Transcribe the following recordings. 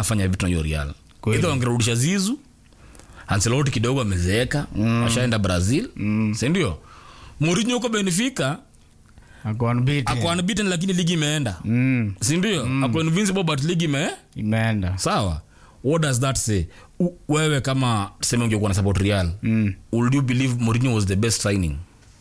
ashafanya vitu na hiyo real Kweli. idha wangerudisha zizu anseloti kidogo amezeeka mm. ashaenda brazil mm. sindio Mourinho huko benfica Ako unbeaten. ako unbeaten lakini ligi imeenda Mm, sindio mm. ako invincible but ligi ime imeenda sawa what does that say U, wewe kama tuseme ungekuwa na support real Mm. would you believe Mourinho was the best signing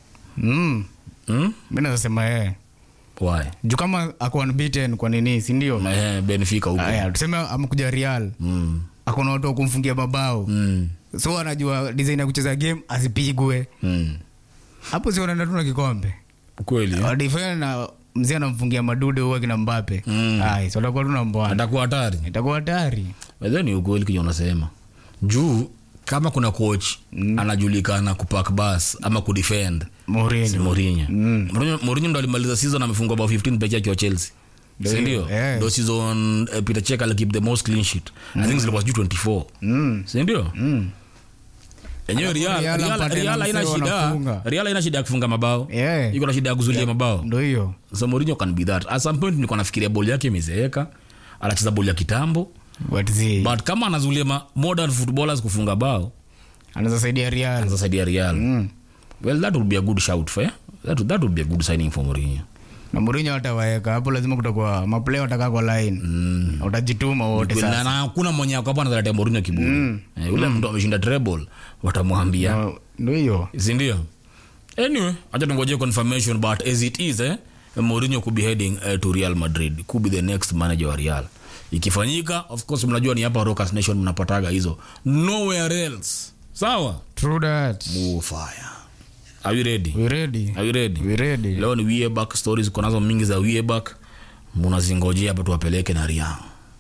Mm. hmm? mi nazasema yeye why juu kama ako unbeaten kwa nini sindio eh, benfica huko aya tuseme amekuja real mm. akona watu wa kumfungia mabao mm. so anajua design ya kucheza game asipigwe mm. hapo si wanaenda tu na kikombe kweli eh? wadifanya na mzee anamfungia madude huwa kina mbape Mm. ai so atakuwa tu na mbwana atakuwa hatari itakuwa hatari By ni ukweli kija unasema juu kama kuna coach mm. anajulikana kupak bas ama kudefend si Mourinho Mourinho. Mm. Mourinho Mourinho ndo alimaliza season amefungwa bao 15 pekee akiwa Chelsea Ndio si hiyo, ndio eh. ndo season uh, Peter Cech alikeep the most clean sheet I think zilikuwa sijui 24 Mm. si ndio Mm. yenyewe Alafu Real Real Real apate Real na haina msee shida wanafunga. Real haina shida ya kufunga mabao Yeah. iko na shida ya kuzulia mabao ndo hiyo so Mourinho can be that at some point nilikuwa nafikiria boli yake imezeeka anacheza boli ya kitambo But zi, but kama anazulia ma modern footballers kufunga bao anaweza saidia real anaweza saidia Real Mm. well that would be a good shout for yeah? that, would- that would be a good signing for Mourinho na Mourinho atawaeka hapo lazima kutakuwa maplay watakaa kwa line utajituma wote na sasa na hakuna mwenye ako hapa anazaletea Mourinho kiburi eh, yule mtu ameshinda treble watamwambia No, ndo hiyo si ndio anyway acha tungojee confirmation but as it is eh, Mourinho could be heading uh, to Real Madrid could be the next manager wa Real ikifanyika of course mnajua ni hapa Rockers Nation mnapataga hizo nowhere else sawa true that move fire are you ready we ready are you ready we ready leo ni Wieback stories kunazo mingi za Wieback munazingojea hapa tuwapeleke na Riang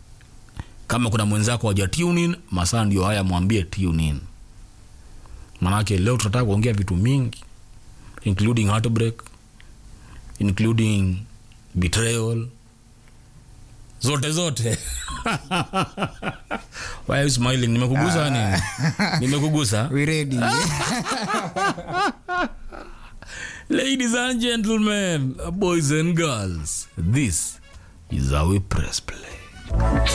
kama kuna mwenzako waja tune in masaa ndio haya mwambie tune in manake leo tunataka kuongea vitu mingi including heartbreak including betrayal zote zote why are you smiling nimekugusa nini nimekugusa we ready Ladies and gentlemen, boys and girls, this is how we press play.